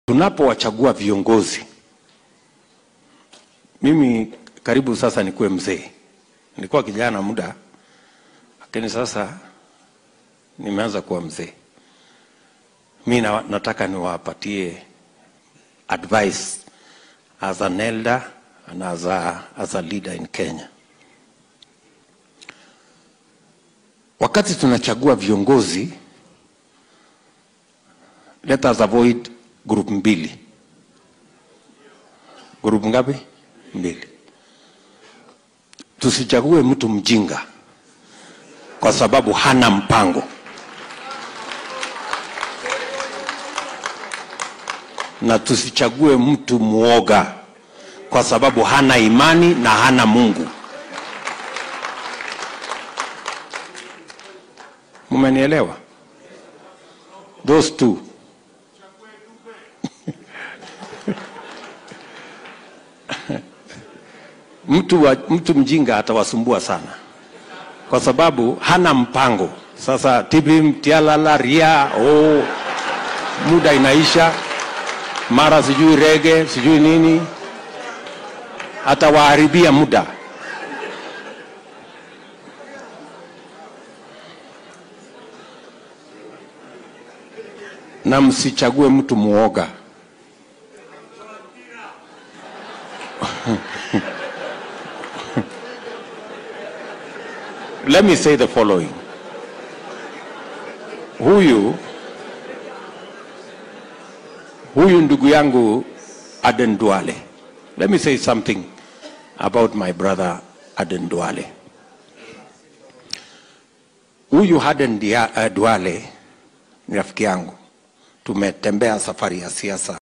Tunapowachagua viongozi, mimi karibu sasa nikuwe mzee. Nilikuwa kijana muda, lakini sasa nimeanza kuwa mzee. Mi na, nataka niwapatie advice as an elder and as a, as a leader in Kenya. Wakati tunachagua viongozi, let us avoid group mbili. Group ngapi? Mbili. Tusichague mtu mjinga kwa sababu hana mpango. Na tusichague mtu mwoga kwa sababu hana imani na hana Mungu. Mumenielewa? Those two. mtu, wa, mtu mjinga atawasumbua sana kwa sababu hana mpango. Sasa tibim tialala ria oh, muda inaisha, mara sijui rege sijui nini, atawaharibia muda. Na msichague mtu muoga. Let me say the following. Huyu huyu ndugu yangu Aden Duale. Let me say something about my brother Aden Duale. Huyu Aden Dia- uh, Duale ni rafiki yangu. Tumetembea safari ya siasa